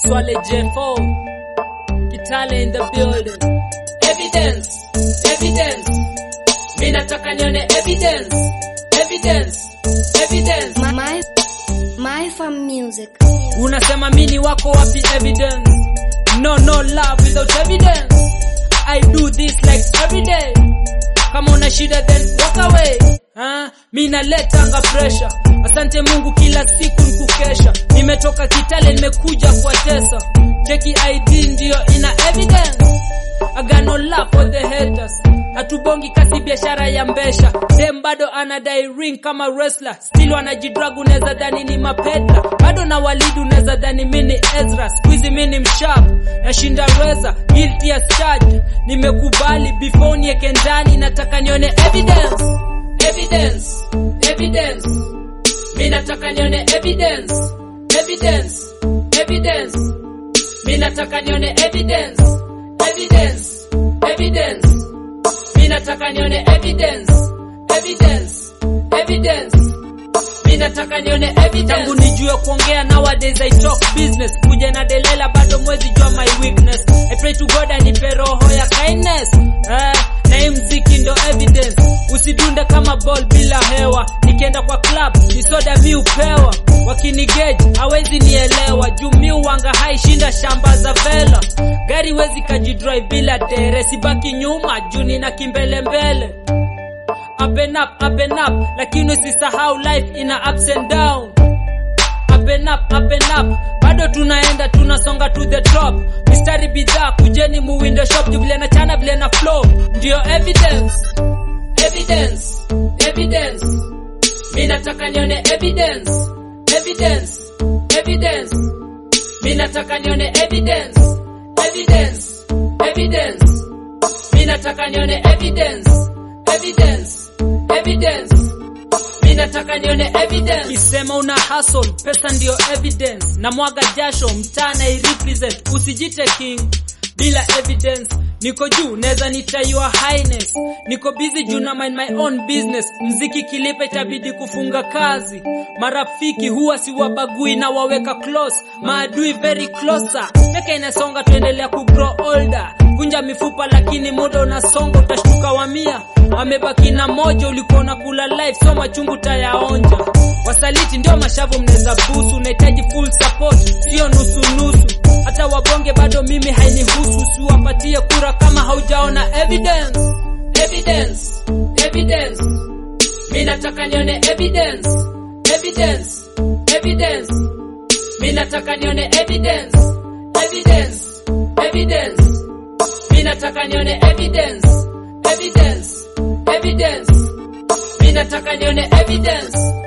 Swale J4 Kitale in the building Evidence Evidence Mimi nataka nione evidence Evidence Evidence My, my, my fam music. Unasema mini wako wapi evidence No no love without evidence I do this like every day Kama una shida then walk away ha? Mi naletanga pressure Asante Mungu kila siku nikukesha Nimetoka Kitale nimekuja kwa tesa Cheki ID ndio ina evidence I got no love for the haters hatubongi kasi biashara ya mbesha dem bado anadai ring kama wrestler still wanajidrag unaweza dhani ni mapedla bado na walidi unaweza dhani mini ezra squeezy mini mshap nashinda reza guilty as charged nimekubali before nieke ndani nataka nione evidence evidence evidence mi nataka nione evidence evidence evidence mi nataka nione evidence evidence evidence mi nataka nione evidence evidence evidence mi nataka nione evidence tangu nijue kuongea nowadays i talk business kuja na delela bado mwezi jua my weakness i pray to god anipe roho ya kindness eh, na hii mziki ndo evidence usidunde kama ball bila hewa nikienda kwa club ni soda mi upewa wakinigage hawezi nielewa juu mi uwanga hai shinda shamba za vela gari wezi kajidrive bila dere sibaki nyuma juu nina kimbelembele up and up, up and up lakini usisahau life ina ups and down up and up, up and up bado tunaenda tunasonga to the top mistari bidhaa kujeni mu window shop juu vile na chana vile na flow ndio evidence evidence evidence mi nataka nione evidence evidence evidence mi nataka nione evidence evidence evidence mi nataka nione evidence evidence evidence mi nataka nione evidence kisema una hustle pesa ndio evidence na mwaga jasho mtaa na represent usijite king bila evidence niko juu neza nita your highness niko busy juu na mind my own business mziki kilipe itabidi kufunga kazi marafiki huwa siwabagui na waweka close maadui very closer meka inasonga tuendelea kugrow older kunja mifupa lakini muda unasonga utashtuka wamia amebaki na moja ulikuwa unakula life so machungu tayaonja wasaliti ndio mashavu mnaweza busu unahitaji full support sio nusu nusu hata wabonge bado mimi hainihusu usiwapatie kura kama haujaona evidence evidence evidence mi nataka nione evidence evidence evidence mi nataka nione evidence evidence evidence mi nataka nione evidence evidence evidence mi nataka nione evidence